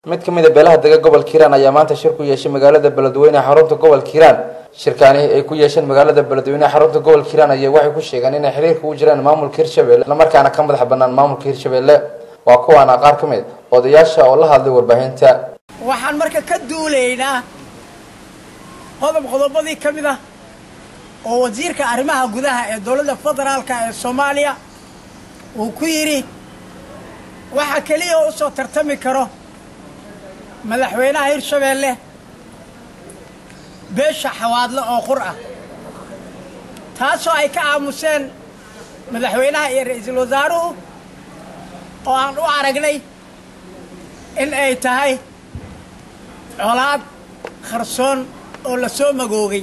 mid ka mid a beelaha dega gobolka hiiraan ayaa maanta shir ku yeeshay magaalada beledweyne xarunta gobolka hiiraan shirkaani ay ku yeesheen magaalada beledweyne xarunta gobolka hiiraan ayaa waxay ku sheegeen inay xiriirka u jiraan maamulka hirshabelle islamarkaana ka madax banaan maamulka hirshabelle waa kuwaana qaar ka mid odayaasha oo la hadlay warbaahinta waxaan marka ka duulaynaa qodob qodobadii ka mid ah oo wasiirka arrimaha gudaha ee dowladda federaalka ee soomaaliya uu ku yidhi waxa keliya u soo tartami karo madaxweynaha hirshabeelle beesha xawaadle oo qur ah taasoo ay ka aamuseen madaxweynaha iyo ra-iisul wasaaruhu oo aan u aragnay in ay tahay colaad qarsoon oo la soo magoogay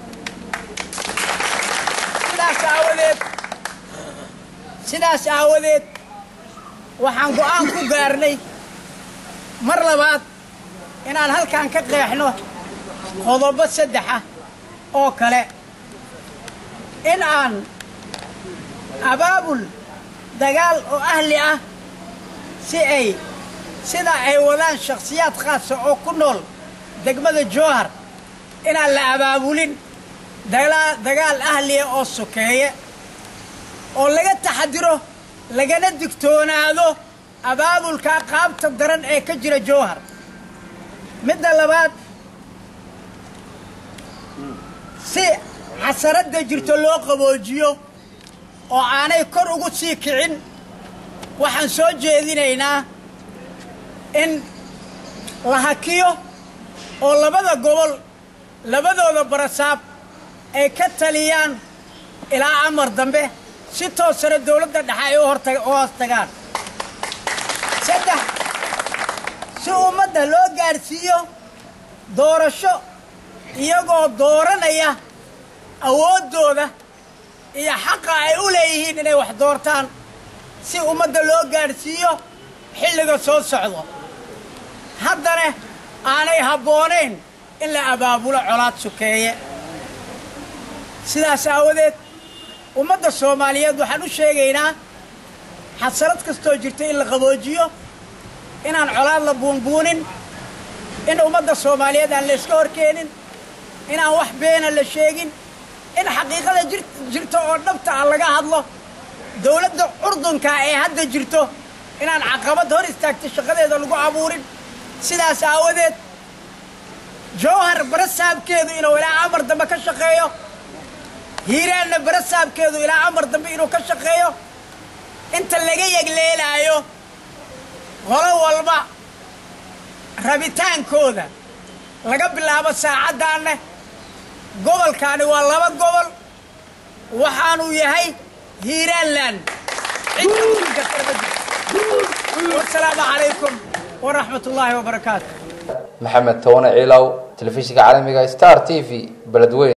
sidaas aawadeed sidaas aawadeed waxaan go'aan ku gaarnay mar labaad inaan halkan ka qeexno qodobo saddex ah oo kale in aan abaabul dagaal oo ahli ah si ay sida ay wadaan shakhsiyaad khaasa oo ku nool degmada jowhar inaan la abaabulin dagaal ahliya oo sokeeye oo laga taxadiro lagana digtoonaado abaabulka qaabta daran ee ka jira jowhar midda labaad si xasaradda jirto loo qaboojiyo oo aanay kor ugu sii kicin waxaan soo jeedinaynaa in la hakiyo oo labada gobol labadooda barasaab ay ka taliyaan ilaa amar dambe si toosana dowladda dhexe ay u hoos tagaan saddex si ummadda loo gaadhsiiyo doorasho iyagoo dooranaya awooddooda iyo xaqa ay u leeyihiin inay wax doortaan si ummadda loo gaadhsiiyo xilliga soo socdo haddana aanay habboonayn in la abaabulo colaad sukeeye sidaas aawadeed ummadda soomaaliyeed waxaan u sheegaynaa xasalad kastoo jirta in la qaboojiyo inaan colaad la buunbuunin in ummadda soomaaliyeed aan la iska horkeenin inaan wax beena la sheegin in xaqiiqada jirto oo dhabta ah laga hadlo dowladda curdunka ee hadda jirto inaan caqabad hor istaagta shaqadeeda lagu abuurin sidaas aawadeed jowhar barasaabkeedu inuu ilaa amar dambe ka shaqeeyo hiiraanna barasaabkeedu ilaa amar dambe inuu ka shaqeeyo inta laga yegleelaayo qolo walba rabitaankooda laga bilaabo saacaddaanna gobolkaani waa laba gobol waxaanuu yahay hiiraanland wasalaamu calaykum waraxmat ullaahi wabarakaatu maxamed towane ciilow telefishinka caalamiga star t v beledweyne